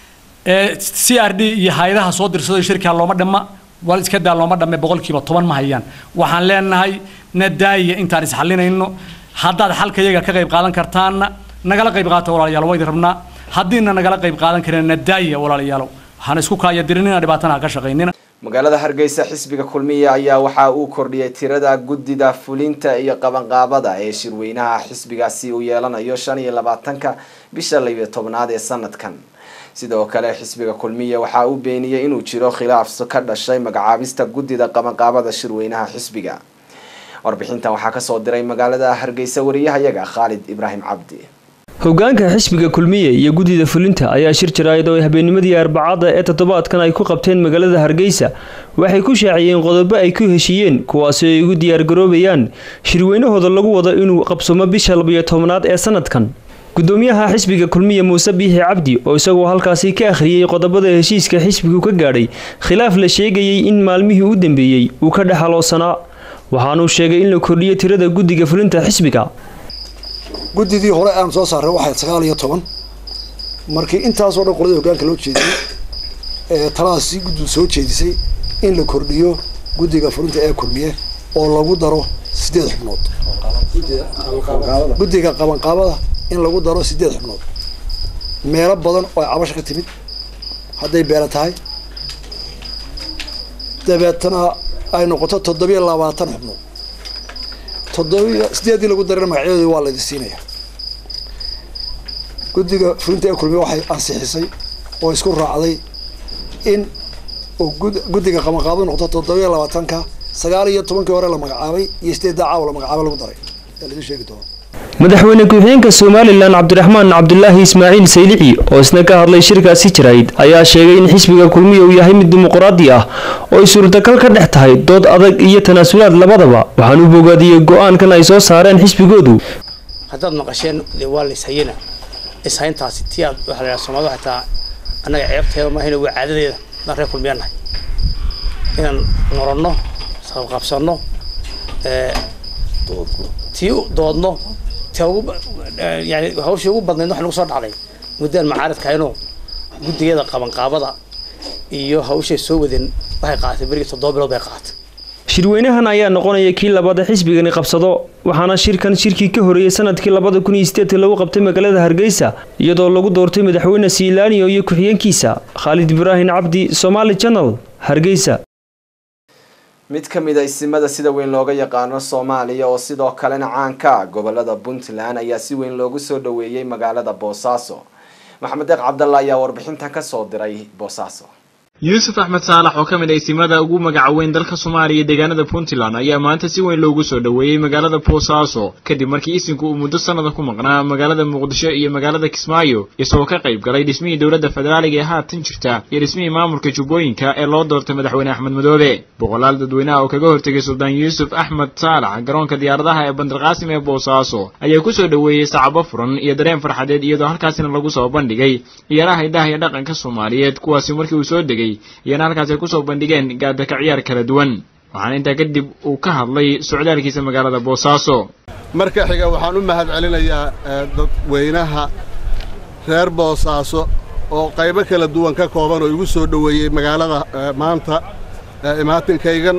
c r d iyo hay-adaha soo dirsaday shirkaa looma dhamma wal iska daa looma dhamme boqolkiiba toban ma hayaan waxaan leenahay nadaaya intaan isxalinayno haddaad xalka iyaga ka qayb qaadan kartaanna nagala qayb qaata walaalayaal waydi rabnaa haddiina nagala qayb qaadan karin nadaaya walaalayaalow hana isku kaayadirinina dhibaatana ha ka shaqaynina magaalada hargeysa xisbiga kulmiya ayaa waxa uu kordhiyay tirada guddida fulinta iyo qabanqaabada ee shirweynaha xisbigaasi uu yeelanayo shan iyo labaatanka bisha labiyo tobnaad ee sanadkan sidoo kale xisbiga kulmiya waxa uu beeniyey inuu jiro khilaaf ka dhashay magacaabista guddida qabanqaabada shirweynaha xisbiga warbixintan waxaa kasoo diray magaalada hargeysa wariyahayaga khaalid ibraahim cabdi hogaanka xisbiga kulmiye iyo guddida fulinta ayaa shir jaraa'id oo ay habeennimadii arbacada ee toddobaadkan ay ku qabteen magaalada hargeysa waxay ku shaaciyeen qodobo ay ku heshiiyeen kuwaasi ay ugu diyaargaroobayaan shirweynahooda lagu wado inuu qabsamo bisha labiyo tobnaad ee sanadkan gudoomiyaha xisbiga kulmiye muuse biixi cabdi oo isagoo halkaasi ka akhriyey qodobada heshiiska xisbigu ka gaadhay khilaaf la sheegayey in maalmihii u dambeeyey uu ka dhexaloosanaa waxaanuu sheegay in la kordhiyo tirada guddiga fulinta xisbiga guddidii hore aan soo saaray waxay sagaal iyo toban markii intaasoo dhan qoladii hogaanka loo jeediyey ee taladaasi guddu soo jeedisay in la kordhiyo guddiga fulinta ee kulmiye oo lagu daro sideed xubnood guddiga qabanqaabada in lagu daro sideed xubnood meelo badan oo ay cabasha ka timid hadday beela tahay dabeetana ay noqoto toddobiyo labaatan xubnood toddobiyo sideedii lagu darana magacyadoodii waa laydin siinaya guddiga fulinta ee kulmiye waxay ansixisay oo isku raacday in uu guddiga qabanqaabo noqdo toddobiyo labaatanka sagaal iyo tobankii hore la magacaabay iyo sideedda caawa la magacaabay lagu daray ee laidin sheegi doono madaxweyne ku-xigeenka somalilan cabdiraxmaan cabdulaahi ismaaciil saylici oo isna ka hadlay shirkaasi jirayd ayaa sheegay in xisbiga kulmiya uu yahay mid dimuqraadi ah oo ay suurtagal ka dhex tahay dood adag iyo tanaasulaad labadaba waxaan u bogaadiyey go-aankan ay soo saareen xisbigoodu haddaad maqasheen dee waa la ishayana ishayntaasi tii aad waxaa la yidhaha soomaalida waxay taa annaga ceebteeda maahayna waa caadadeeda daan reer kulmiya nahay inaan noronno sabqabsanno tii doodno yani hawshii ugu badnayd waxa nagu soo dhacday muddaan macaaridkahaynoo guddigada qabanqaabada iyo hawshay soo wadeen waxay qaadatay berigii toddoba bilood bay qaadatay shirweynahan ayaa noqonaya kii labaad ee xisbigani qabsado waxaana shirkan shirkii ka horeeyey sanadkii labada kun iyo sideedka lagu qabtay magaalada hargeysa iyadoo lagu doortay madaxweyne siilaaniyo iyo ku-xigeenkiisa khaalid ibraahim cabdi somaali janal hargeysa mid ka mid a isimada sida weyn looga yaqaano soomaaliya oo sidoo kalena caanka ah gobolada puntland ayaa si weyn loogu soo dhaweeyey magaalada boosaaso maxamed deeq cabdalla ayaa warbixintan kasoo diray boosaaso yuusuf axmed saalax oo ka mid ah isimada ugu magaca weyn dalka soomaaliya iyo deegaanada puntland ayaa maanta si weyn loogu soo dhoweeyey magaalada boosaaso kadib markii isinku uu muddo sanada ku maqnaa magaalada muqdisho iyo magaalada kismaayo isagoo ka qayb galay dhismihii dowladda federaaliga ee haatan jirta iyo dhismihii maamulka jubbooyinka ee loo doortay madaxweyne axmed madoobe boqolaal dadweynaha oo kaga hortegay suldaan yuusuf axmed saalax garoonka diyaaradaha ee bandarqaasim ee boosaaso ayaa kusoo dhoweeyey sacabo furan iyo dareen farxadeed iyadoo halkaasina lagu soo bandhigay ciyaaraha hidaha iyo dhaqanka soomaaliyeed kuwaasi markii uu soo degay iyana halkaas ay kusoo bandhigeen gaadaka ciyaar kala duwan waxaana intaa kadib uu ka hadlay socdaalkiisa magaalada boosaaso marka xiga waxaan u mahad celinayaa dadweynaha reer boosaaso oo qaybo kala duwan ka kooban oo igu soo dhoweeyey magaalada maanta imaatinkaygan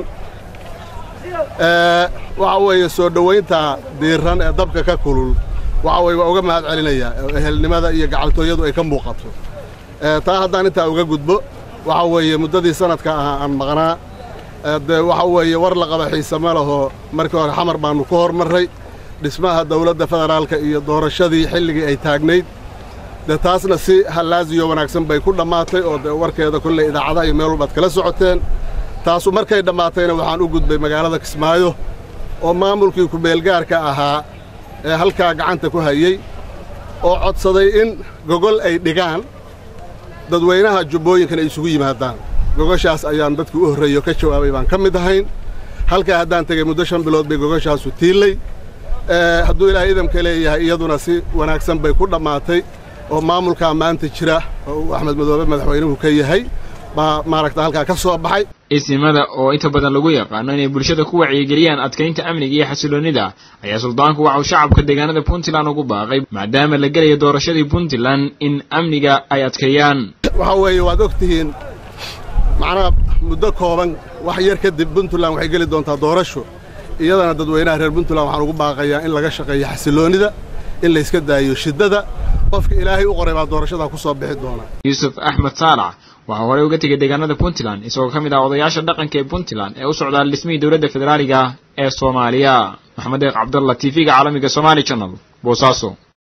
waxa weeye soo dhowaynta diiran ee dabka ka kulul waxa weye waa uga mahad celinayaa ehelnimada iyo gacaltooyadu ay ka muuqato taa haddaan intaa uga gudbo waxa weeye muddadii sanadka ahaa aan maqnaa dee waxa weeye war la qaba xiise ma laho markii hore xamar baannu ku hormarray dhismaha dawladda federaalka iyo doorashadii xilligii ay taagnayd dee taasna si hallaaziyo wanaagsan bay ku dhammaatay oo dee warkeeda kolley idaacadaha iyo meel walbaad kala socoteen taasu markay dhammaatayna waxaan u gudbay magaalada kismaayo oo maamulkii ku-meelgaarka ahaa ee halkaa gacanta ku hayey oo codsaday in gogol ay dhigaan dadweynaha jubbooyinkan ay isugu yimaadaan gogoshaas ayaan dadkii u horreeyo ka jawaabay baan ka mid ahayn halkaa haddaan tegey muddo shan bilood bay gogoshaasu tiillay hadduu ilaahay idamka leeyahay iyaduna si wanaagsan bay ku dhammaatay oo maamulkaa maanta jira oo uu axmed madoobe madaxweynuhu ka yahay baa maaragta halkaa ka soo baxay isimada oo inta badan lagu yaqaano inay bulshada ku wacyigeliyaan adkaynta amniga iyo xasiloonnida ayaa suldaanku waxa uu shacabka deegaanada puntland ugu baaqay maadaama la gelayo doorashadii puntland in amniga ay adkeeyaan waxa weeye waad og tihiin macnaha muddo kooban wax yar kadib puntland waxay geli doontaa doorasho iyadana dadweynaha reer puntland waxaan ugu baaqayaa in laga shaqeeyo xasiloonnida in layska daayo shiddada qofka ilaahay u qoray baa doorashadaa ku soo bixi doona yuusuf axmed saalax waxaa horey uga tegay deegaanada puntland isagoo ka mid ah odayaasha dhaqanka ee puntland ee u socdaal dhismihii dowladda federaaliga ee soomaaliya maxamed deeq cabdalla t v-ga caalamiga somaali channel boosaaso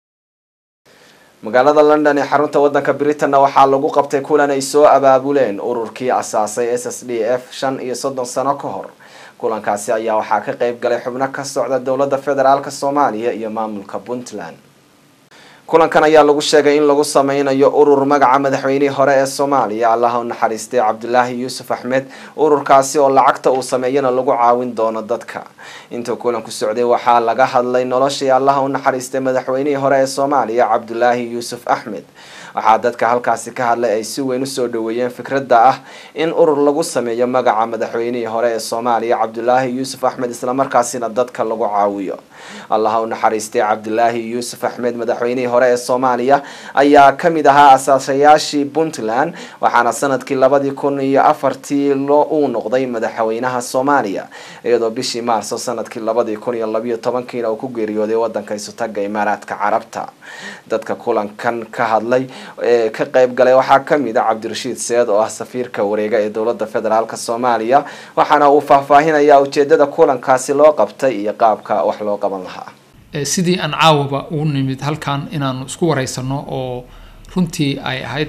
magaalada london ee xarunta wadanka britanna waxaa lagu qabtay kulan ay soo abaabuleen ururkii asaasay s s d f shan iyo soddon sano ka hor kulankaasi ayaa waxaa ka qeyb galay xubno ka socda dowladda federaalk soomaaliya iyo maamulka puntland kulankan ayaa lagu sheegay in lagu sameynayo urur magaca madaxweynihii hore ee soomaaliya allaha u naxariistay cabdulaahi yuusuf axmed ururkaasi oo lacagta uu sameeyana lagu caawin doono dadka intuu kulanku socday waxaa laga hadlay noloshii allaha u naxariistay madaxweynihii hore ee soomaaliya cabdulaahi yuusuf axmed waxaa dadka halkaasi ka hadlay ay si weyn usoo dhaweeyeen fikradda ah in urur lagu sameeyo magaca madaxweynihii hore ee soomaaliya cabdulaahi yuusuf axmed islamarkaasina dadka lagu caawiyo allaha u naxariistay cabdulaahi yuusuf axmed madaxweynihii hore ee soomaaliya ayaa kamid ahaa asaasayaashii puntland waxaana sanadkii labadii kun iyo afartii lo uu noqday madaxweynaha soomaaliya iyadoo bishii maarso sanadkii labadii kun iyo labiyo tobankiina uu ku geeriyooday wadanka isutaga imaaraadka carabta dadka kulankan ka hadlay ee ka qeyb galay waxaa kamid a cabdirashiid seed oo ah safiirka wareega ee dowlada federaalk soomaaliya waxaana uu faahfaahinaya ujeedada kulankaasi loo qabtay iyo qaabka wax loo qaban lahaa sidii aan caawaba ugu nimid halkan inaanu isku wareysano oo runtii ay ahayd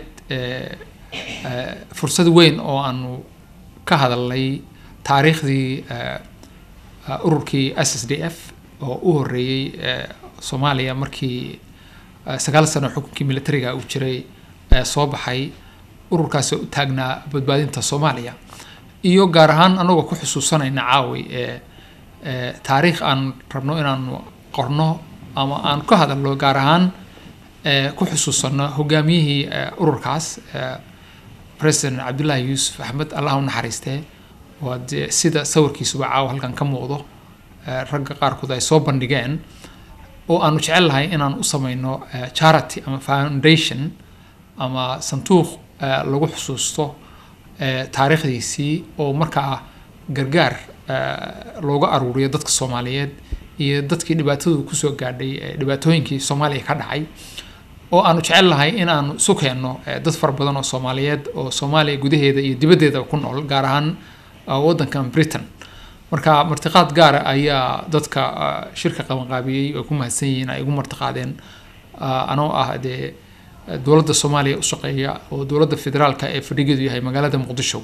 fursad weyn oo aanu ka hadalnay taariikhdii ururkii s s d f oo u horeeyey soomaaliya markii sagaal sano xukunkii militariga uu jiray soo baxay ururkaasi u taagnaa badbaadinta soomaaliya iyo gaar ahaan anagoo ku xusuusanayna caawi taariikh aan rabno inaanu qorno ama aan ka hadalno gaar ahaan ku xusuusano hogaamiyihii ururkaas president cabdullaahi yuusuf axmed allah u naxariistee waa dee sida sawirkiisuba caawa halkan ka muuqdo ragga qaarkood ay soo bandhigeen oo aanu jecel lahay inaan u sameyno charity ama foundation ama sanduuq lagu xusuusto taariikhdiisii oo markaa gargaar looga aruuriyo dadka soomaaliyeed iyo dadkii dhibaatadu kusoo gaadhay dhibaatooyinkii soomaaliya ka dhacay oo aanu jecel lahay in aanu isu keenno dad fara badan oo soomaaliyeed oo soomaaliya gudaheeda iyo dibaddeeda ku nool gaar ahaan waddankan britain marka martiqaad gaara ayaa dadka shirka qabanqaabiyey oo ku mahadsan yihiin ay ugu martiqaadeen anoo ah dee dowladda soomaaliya u shaqeeya oo dowladda federaalka ee fadhigeedu yahay magaalada muqdisho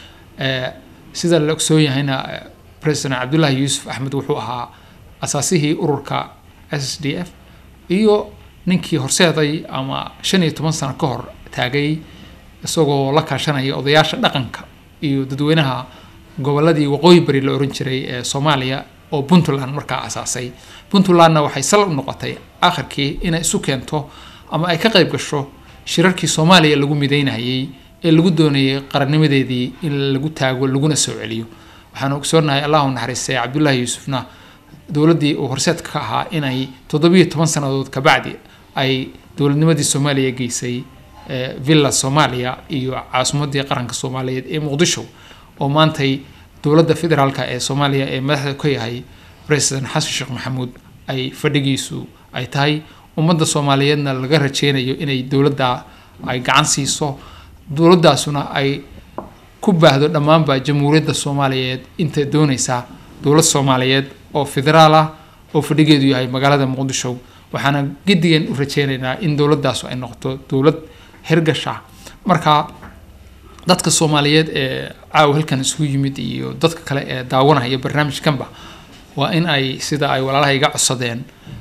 sida la ogsoon yahayna president cabdullaahi yuusuf axmed wuxuu ahaa asaasihii ururka s d f iyo ninkii horseeday ama shan iyo toban sano ka hor taagay isagoo la kaashanaya odayaasha dhaqanka iyo dadweynaha goboladii waqooyi bari la oran jiray ee soomaaliya oo puntland markaa asaasay puntlandna waxay sal u noqotay akhirkii inay isu keento ama ay ka qayb gasho shirarkii soomaaliya lagu mideynayay ee lagu doonayay qarannimadeedii in lagu taago laguna soo celiyo waxaanu ogsoonahay allahu naxariistay cabdullaahi yuusufna dowladdii uu horseedka ka ahaa inay toddobiyo toban sannadood kabacdi ay dowladnimadii soomaaliya geysay villa soomaaliya iyo caasimadii qaranka soomaaliyeed ee muqdisho oo maantay dowladda federaalka ee soomaaliya ee madaxda ka yahay president xasan sheekh maxamuud ay fadhigiisu ay tahay ummadda soomaaliyeedna laga rajeynayo inay dowladda ay gacan siiso dowladdaasuna ay ku baahdo dhammaanba jamhuuriyadda soomaaliyeed intay doonaysaa dowlad soomaaliyeed oo federaal ah oo fadhigeedu yahay magaalada muqdisho waxaana gedigan u rajeynaynaa in dowladaasu ay noqoto dowlad hirgasha marka dadka soomaaliyeed ee caawa halkan isugu yimid iyo dadka kale ee daawanaya barnaamijkanba waa in ay sida ay walaalaha iga codsadeen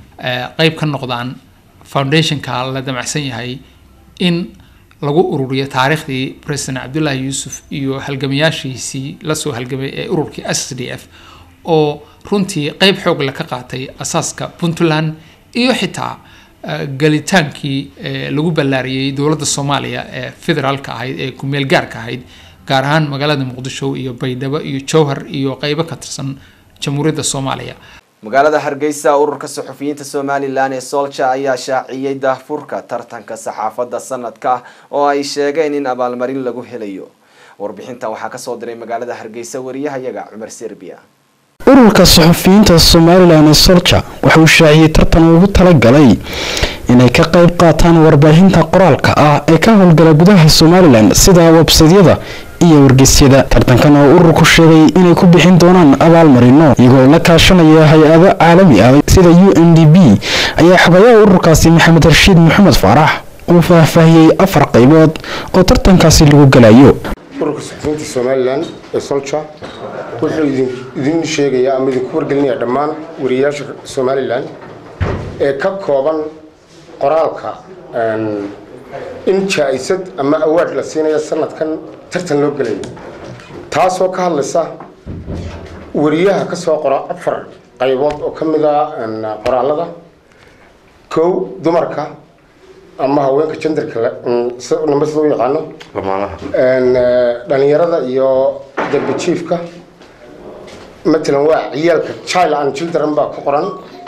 qeyb ka noqdaan foundationka la damacsan yahay in lagu ururiyo taariikhdii president cabdullaahi yuusuf iyo halgamayaashiisii lasoo halgamay ee ururkii s d f oo runtii qeyb xoog le ka qaatay asaaska puntland iyo xitaa gelitaankii lagu ballaariyey dowladda soomaaliya ee federaalka ahayd ee kumeel gaarka ahayd gaar ahaan magaalada muqdisho iyo baydhabo iyo jowhar iyo qeybo ka tirsan jamhuuriyadda soomaaliya magaalada hargeysa ururka saxufiyiinta somalilan ee solja ayaa shaaciyey daahfurka tartanka saxaafadda sanadka oo ay sheegeen in abaalmarin lagu helayo warbixintan waxaa kasoo diray magaalada hargeysa wariyahayaga cumar serbiya ururka saxufiyiinta somalilan ee solja waxa uu shaaciyey tartan ugu talagalay inay ka qayb qaataan warbaahinta qoraalka ah ee ka howlgala gudaha somalilan sida websadyada iyo wargeysyada tartankan oo ururku sheegay inay ku bixin doonaan abaalmarino iyagoo la kaashanaya hay-ado caalami ah sida u n d b ayaa xoghayaha ururkaasi maxamed rashiid maxamed faarax uu faahfaahiyey afar qaybood oo tartankaasi lagu galayo ururka saxufiyiinta somalilan ee solja wuxuu idin sheegayaa ama idinku wargelinayaa dhammaan wariyayaasha somalilan ee ka kooban qoraalka in jaa-isad ama awaard la siinaya sanadkan tartan loo gelayo taasoo ka hadlaysa wariyaha ka soo qora afar qaybood oo ka mid a qoraalada kow dumarka ama haweenka jendarka namba sida u yaqaano dhalinyarada iyo darbajiifka matalan waa ciyaalka child and children baa ku qoran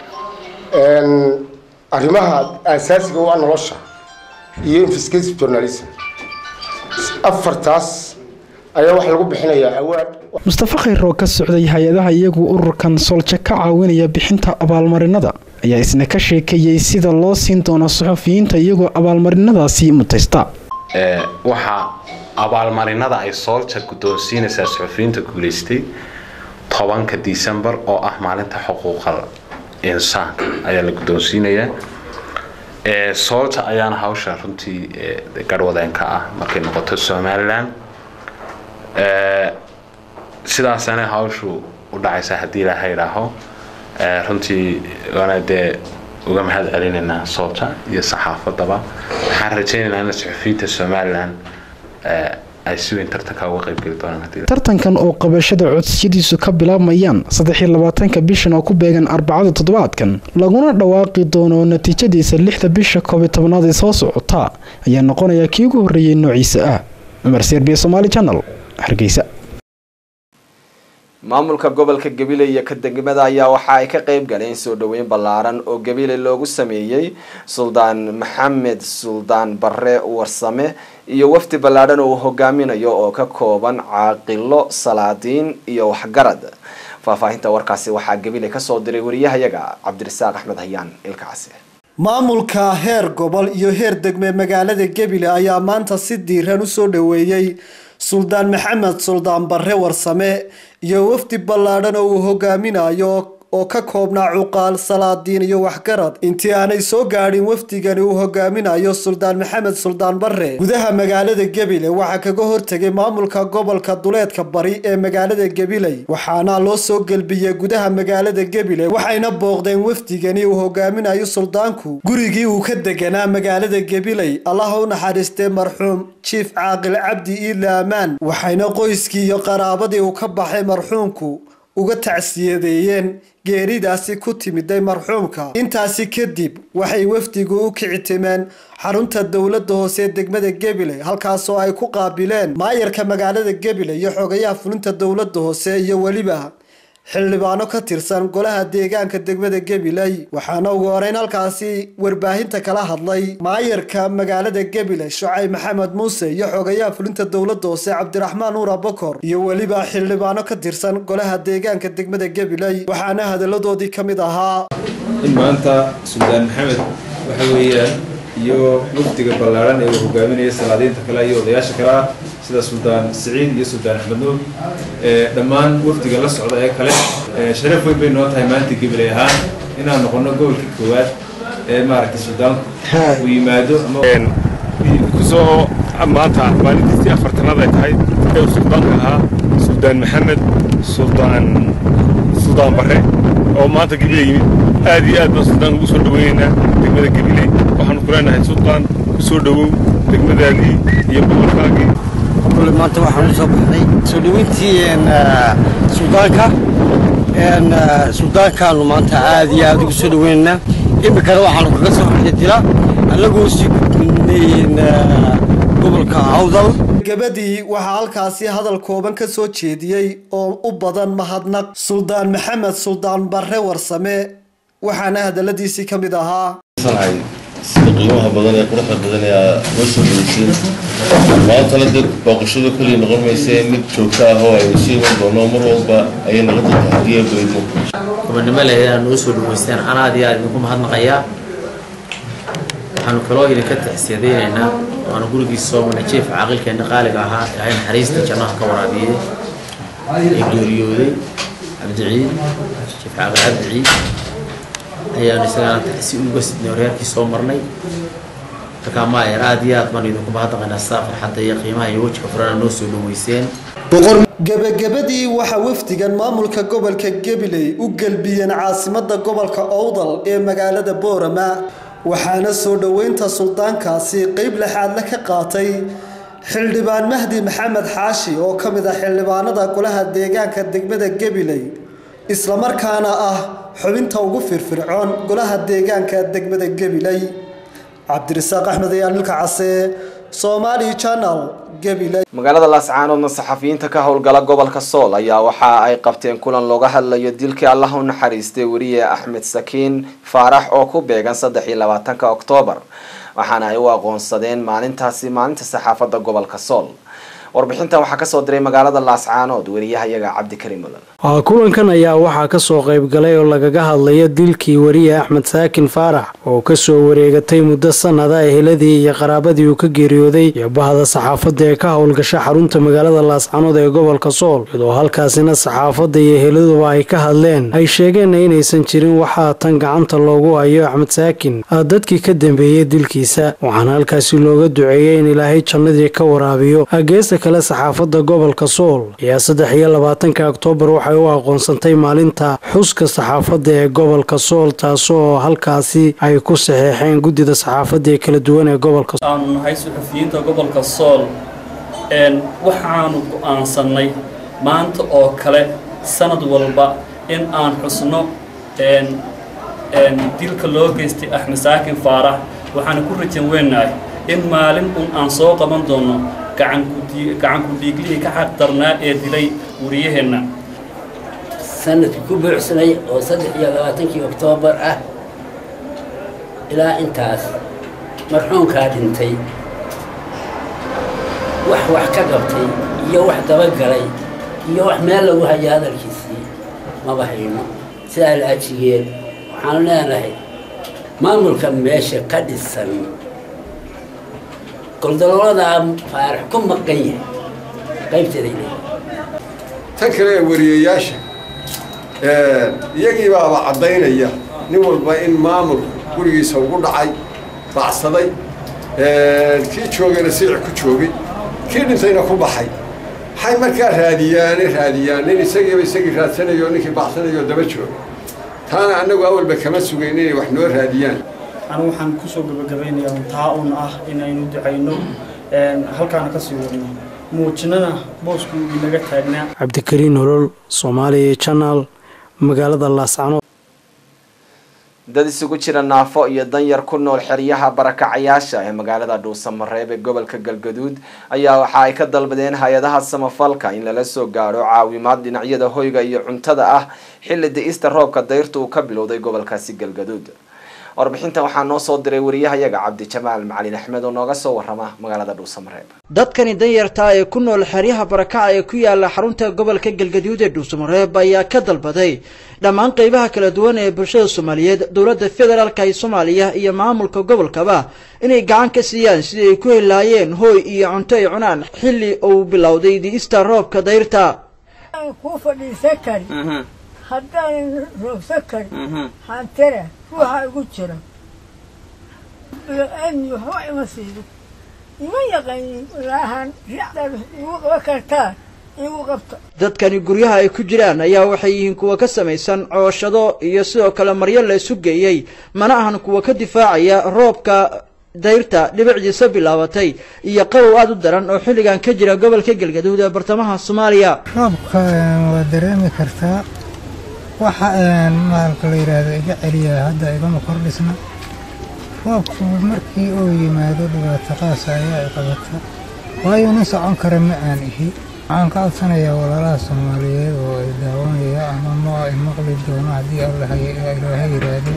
arrimaha asaasiga u ah nolosha iyo investigative journalism afartaas ayaa waxaa lagu bixinayaa awaad mustafa khayr oo ka socday hay-adaha iyagu ururkan solja ka caawinaya bixinta abaalmarinada ayaa isna ka sheekeeyey sida loo siin doono saxufiyiinta iyagoo abaalmarinadaasi mutaysta waxaa abaalmarinada ay soolja guddoonsiinaysaa suxufiyiinta guulaystay tobanka disembar oo ah maalinta xuquuqal insaanka ayaa la guddoonsiinayaa soolta ayaana hawsha runtii garhwadeenka ah markay noqoto somalilan sidaasana hawshu u dhacaysa haddii ilaaha idhaaho runtii waana dee uga mahad celinaynaa soolta iyo saxaafadaba waxaan rajaynaynaa in suxufiyiinta somalilan ay si weyn tartanka uga qaybgeli doonaan tartankan oo qabashada codsiyadiisu ka bilaabmayaan saddexiyo labaatanka bishan oo ku beegan arbacada toddobaadkan laguna dhawaaqi doono natiijadiisa lixda bisha koob iyo tobnaad ee soo socota ayaa noqonaya kii ugu horreeyey noociisa ah cumar serbiya somaali channel hargeysa maamulka gobolka gabiley iyo ka degmada ayaa waxa ay ka qayb galeen soo dhoweyn ballaaran oo gabiley loogu sameeyey suldaan maxamed suldaan barre warsame iyo wafdi ballaadhan oo uu hogaaminayo oo ka kooban caaqilo salaadiin iyo waxgarad faahfaahinta warkaasi waxaa gabiley kasoo diray wariyahayaga cabdirasaaq axmed hayaan ilkaasi maamulka heer gobol iyo heer degme magaalada gebile ayaa maanta si diiran u soo dhoweeyey suldaan maxamed suldaan barre warsame iyo wafdi ballaadhan oo uu hogaaminayo oo ka koobnaa cuqaal salaadiin iyo waxgarad intii aanay soo gaadhin wafdigani uu hogaaminayo suldaan maxamed suldaan barre gudaha magaalada gebile waxaa kaga hortegay maamulka gobolka duleedka bari ee magaalada gebiley waxaana loo soo gelbiyey gudaha magaalada gebile waxayna booqdeen wafdigani uu hogaaminayo suldaanku gurigii uu ka deganaa magaalada gebiley allaha u naxariistee marxuum jiif caaqil cabdi iidle amaan waxayna qoyskii iyo qaraabadii uu ka baxay marxuumku uga tacsiyadeeyeen geeridaasi ku timiday marxuumka intaasi kadib waxay wafdigu u kicitimeen xarunta dowladda hoose ee degmada gebile halkaasoo ay ku qaabileen maayarka magaalada gebile iyo xogayaha fulinta dowladda hoose iyo weliba xildhibaano ka tirsan golaha deegaanka degmada gabiley waxaana ugu horeyn halkaasi warbaahinta kala hadlay maayarka magaalada gabiley shucayb maxamed muuse iyo xogayaha fulinta dowladda hoose cabdiraxmaan nuur abakor iyo weliba xildhibaano ka tirsan golaha deegaanka degmada gabiley waxaana hadalladoodii ka mid ahaa in maanta suldaan maxamed waxa weeyaan iyo wafdiga ballaaran ee uu hogaaminaya salaadiinta kale iyo odayaasha kale ah sida suldaan siciid iyo suldaan axmed nuur dhammaan wafdiga la socda ee kale sharaf weyn bay noo tahay maanta gabiley ahaan inaan noqono gobolkii koowaad ee maaragtay suldaanku uu yimaado ama kusoo maanta maalintiisii afartanaad ay tahay ee uu suldaanka ahaa suldaan maxamed suldaan suldaan barre oo maanta gabiley yimid aad iyo aad baan suldaanka ugu soo dhaweynaynaa degmada gabiley waxaanu ku leenahay suldaan ku soo dhowow degmadaadii iyo gobolkaagii kule maanta waxaan usoo baxnay soo dhaweyntii suldaanka suldaankaanu maanta aad iyo aad ugu soo dhaweynaynaa iminkana waxaanu kaga soo xididila annagoo sii gudbinayn gobolka awdal gabadii waxaa halkaasi hadal kooban ka soo jeediyey oo u badan mahadnaq suldaan maxamed suldaan barre warsame waxaana hadalladiisii ka mid ahaa sida qiimaha badan ee quruxda badan ee aad noo soo dhaweysiin maantana dee booqashadu keliya noqon maysee mid joogto ah oo aynu sii iman doono mar walba ayay noqon doontaa haddii ay beydmo gobonimo leh inaad noo soo dhaweysteen ana aad iyo aad idinku mahadnaqayaa waxaanu kaloo idinka taxsiyadaynaynaa waanu gurigiisa soo marnay jeef caaqilkeenna qaaliga ahaa ilaahay naxariista jannaha ka waraabiyey ee geeriyooday cabdiciid jeef caaqil cabdiciid ayaanu isagana taxsi uga sidnay horyaalkii soo marnay markaa maayer aad iyo aad baanu idinku mahadnaqaynaa sidaa farxadda iyo qiimaha iyo wejiga furana noo soo dhaweyseen gebagabadii waxaa wafdigan maamulka gobolka gabiley u gelbiyeen caasimada gobolka owdal ee magaalada boorama waxaana soo dhoweynta suldaankaasi qeyb lexaadle ka qaatay xildhibaan mahdi maxamed xaashi oo ka mid ah xildhibaanada golaha deegaanka degmada gabiley islamarkaana ah xubinta ugu firfircoon golaha deegaanka degmada gabiley cabdirasaaq axmed ayaan ilka case somali channel gabiley magaalada laascaanoodna saxafiyiinta ka howlgala gobolka sool ayaa waxa ay qabteen kulan looga hadlayo dilkii allah u naxariistay weriye axmed sakiin faarax oo ku beegan saddex iyo labaatanka oktoobar waxaana ay u aqoonsadeen maalintaasi maalinta saxaafadda gobolka sool warbixintan waxaa kasoo diray magaalada laascaanood weriyahayaga cabdikariim mulan kulankan ayaa waxaa kasoo qaybgalay oo lagaga hadlaya dilkii wariye axmed saakin faarax oo kasoo wareegatay muddo sanada eheladii iyo qaraabadii uu ka geeriyooday iyo bahda saxaafadda ee ka howlgasha xarunta magaalada laascanood ee gobolka sool iyadoo halkaasina saxaafadda iyo eheladuba ay ka hadleen ay sheegeenna inaysan jirin waxaa tan gacanta loogu hayo axmed saakin dadkii ka dambeeyey dilkiisa waxaana halkaasi looga duceeyey in ilaahay jannadii ka waraabiyo geesta kale saxaafadda gobolka sool ayaa saddex iyo labaatanka oktoobar waxay u aqoonsantay maalinta xuska saxaafadda ee gobolka sool taasoo halkaasi ay ku saxeexeen guddida saxaafadda ee kala duwan ee gobolka aanu nahay suxufiyiinta gobolka sool waxaanu go'aansannay maanta oo kale sanad walba in aan xusno dilka loo geystay axmed saakin faarax waxaana ku rajan weynahay in maalin un aan soo qaban doono gacanku dhiiglihii ka xaq darnaa ee dilay wariyaheenna sanadkii ku buucsanay oo saddex iyo labaatankii oktoobar ah ilaa intaas marxuumkaa dhintay wax wax ka qabtay iyo wax dabagalay iyo wax meel lagu hayo hadalkiisii maba hayno sidaa la ajigeed waxaanu leenahay maamulka meesha ka dhisan goldalooladaa faarax ku maqan yahay qaybteeday tan kale ee wariyayaasha iyagii baaba caddaynaya nin walba in maamulku gurigiisa ugu dhacay bacsaday kii joogayna siici ku joogay kii dhintayna ku baxay waxay markaa raadiyaane raadiyaan nin isagiiba isagii raadsanayo ninkii bacsanayo daba jooga taana annagu awalba kama sugayn inay wax noo raadiyaan anigu waxaan kusoo gabagabeynayaa taa un ah inaynu ducayno halkaana kasii wadno muujinana boosku inaga taagnaa cabdikariin nolol soomaaliya janaal magaalada laascanood dad isugu jira naafo iyo danyar ku nool xeryaha barakacayaasha ee magaalada dhuusamareeb ee gobolka galgaduud ayaa waxa ay ka dalbadeen hay-adaha samafalka in lala soo gaadho caawimaad dhinacyada hoyga iyo cuntada ah xilli da-ista roobka dayrta uu ka bilowday gobolkaasi galgaduud warbixintan waxaa noo soo diray wariyahayaga cabdijamaal macalin axmed oo nooga soo warama magaalada dhuusamareeb dadkani danyartaa ee ku nool xeryaha barakaca ee ku yaala xarunta gobolka galgaduud ee dhuusamareeb ayaa ka dalbaday dhammaan qeybaha kala duwan ee bulshada soomaaliyeed dowladda federaalka ee soomaaliya iyo maamulka gobolkaba inay gacan ka siiyaan sidii ay ku helaayeen hooy iyo cunto ay cunaan xilli uu bilowday di'ista roobka dayrta kuu fadhiisan kari haddaanan roogsan karin hantera ruuxa igu jira bilaaadmi waxba ima siido ima yaqaanin walaahan ricdaad igu qaban kartaa igu qabta dadkani guryaha ay ku jiraan ayaa waxay yihiin kuwa ka samaysan cooshado iyo sidoo kale maryo la isu geeyey mana ahan kuwa ka difaacaya roobka dayrta dhibicdiisa bilaabatay iyo qabow aada u daran oo xilligan ka jira gobolka galgaduud ee bartamaha soomaaliya roobka waa dareemi kartaa waxa maalka la yidhaahdo iga celiya hadda igama kordhisna roobku markii uu yimaado dhibaato qaasa ayaa i qabata waayo nin socon kara ma aan ihi waxaan ka codsanayaa walaalaha soomaaliyeed oo ay daawanaya ama ma ay maqli doono haddii ilaaha yidhaahdo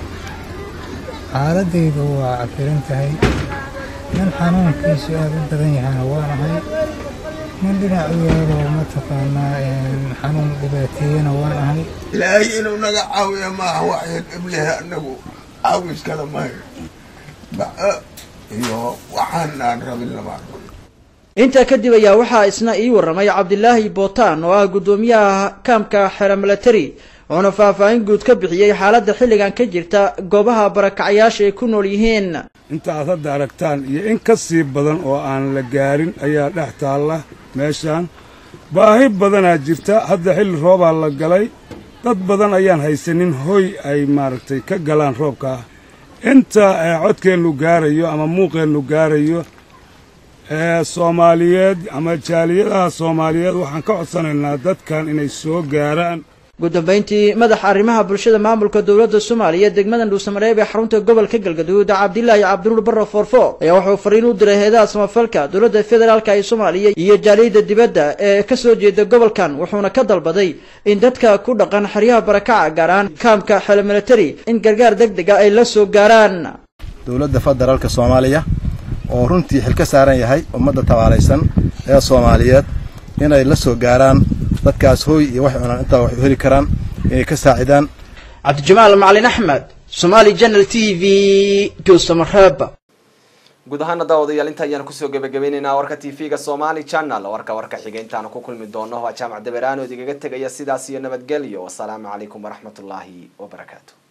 xaaladaydu waa cafirin tahay nin xanuunkiisu aada u badan yahana waanahay nin dhinac u yaalo mataqaanaa xanuun dhibaateeyana waan ahay ilaahay inuu naga caawiya maaha waxyan iblehe annagu caawis kale mahayo baco iyo waxaan aan rabin lama arko intaa kadib ayaa waxaa isna ii warramay cabdilaahi bootaan oo ah guddoomiyaha kaamka xera milatari wuxuuna faahfaahin guud ka bixiyey xaaladda xilligan ka jirta goobaha barakacyaasha ay ku nool yihiin inta aad hadda aragtaan iyo in ka sii badan oo aan la gaarin ayaa dhex taalla meeshaan baahi badanaa jirta hadda xilli roobaa la galay dad badan ayaan haysanin hoy ay maaragtay ka galaan roobka inta codkeennu gaarayo ama muuqeennu gaarayo ee soomaaliyeed ama jaaliyadaha soomaaliyeed waxaan ka codsanaynaa dadkan inay soo gaaraan ugu dambeyntii madaxa arrimaha bulshada maamulka dowladda soomaaliya degmadan dhuusamareeb ee xarunta gobolka galgaduud cabdilaahi cabdinuur barre foorfoor ayaa wuxuu fariin u diray heedaha samafalka dowladda federaalka ee soomaaliya iyo jaaliyadda dibadda ee ka soo jeeda gobolkan wuxuuna ka dalbaday in dadka ku dhaqan xeryaha barakaca gaar ahaan kaamka xele milatari in gargaar deg dega ay la soo gaaraan dowladda federaalka soomaaliya oo runtii xil ka saaran yahay ummadda tabaalaysan ee soomaaliyeed inay la soo gaaraan dadkaas hooy iyo waxay cunaan intaa wax u heli karaan inay ka saacidaan cabdijamaal macalin axmed somaali janal t v dhuusamareeb guud ahaana daawadayaal inta ayaan kusoo gebagabaynaynaa warka t v-ga somali channel warka warka xiga intaanu ku kulmi doono waa jaamac daberaanood igaga tegaya sidaas iyo nabadgelyo wasalaamu calaykum waraxmatullaahi wabarakaatu